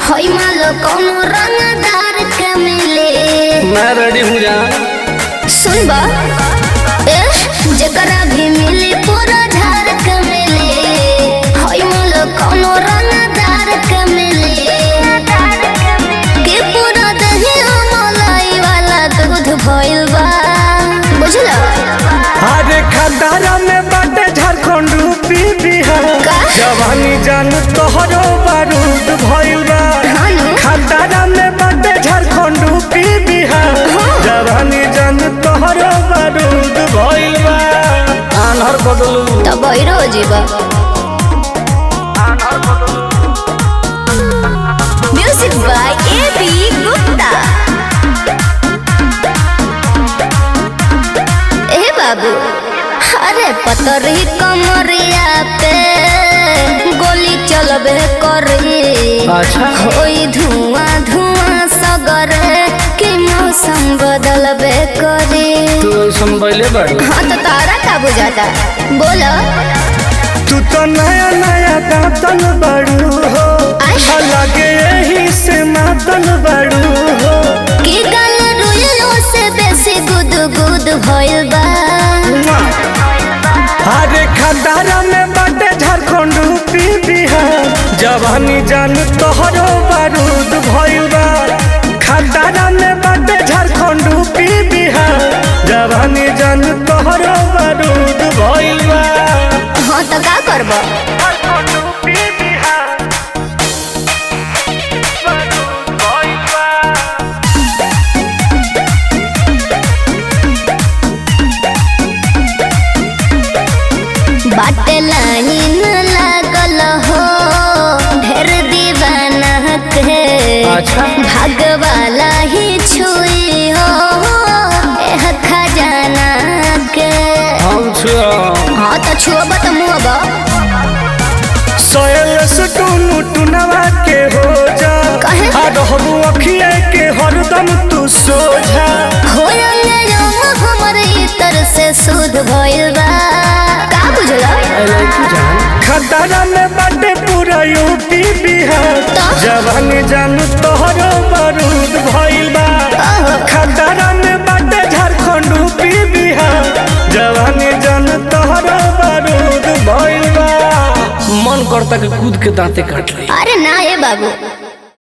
होई मालो कोनो रंगदार के मिले मैं रेडी हूँ जान सुन बा ए जकरा भी मिली पूरा झार के मिले होई मालो कोनो रंगदार के मिले के पूरा दही मलाई वाला दूध भइल बा बुझलो अरे खदारा में बाटे झारखंड यूपी बिहार का? जवानी जान तोहरो बारूद भइल बा हाँ नु। खदारा में बाटे झारखंड यूपी बिहार जवानी जान तोहरो बारूद भइल बा आन्हर बदलू तो बैरो जीवा music by A B Gupta ए बाबू अरे पतरी कमरिया पे गोली चलबे करी अच्छा। होई धुआं धुआं सगरे के मौसम बदलबे करी तू संभले बाड़ू हाँ तो तारा का बुझाता बोलो तू तो नया नया दातन बाड़ू हो आय। लगे यही से मातन बाड़ू हो की गल रुइलो से बेसी गुद गुद भइल बा अरे खदारा में बाटे झारखंड यूपी बिहार जवानी जान तोहरो बारूद भइल बा खदारा में बाटे झारखंड यूपी बिहार जवानी जान तोहरो बारूद भइल बा हाँ तो का करब झारखंड यूपी बिहार बारूद भइल बा बाटे लाइन लागल हो ढेर दीवाना के अच्छा। भागवाला ही छुई हो एह खजाना के हम छुआ हाँ तो छुअब तो मुअब सोयल टूनू टुनवा के हो जा काहे? आ रहबू अखिए के हरदम तू सोझा हमर इतर से शुद्ध भइल बा का बुझला खतरा में बाटे पूरा यूपी बिहार तो? जवानी जान तोहरो बारूद भइल बा ओहो। खतरा में बाटे झारखंड यूपी बिहार जवानी जान तोहरो बारूद भइल बा मन करता कि कूद के दांते काट ली अरे ना ए बाबू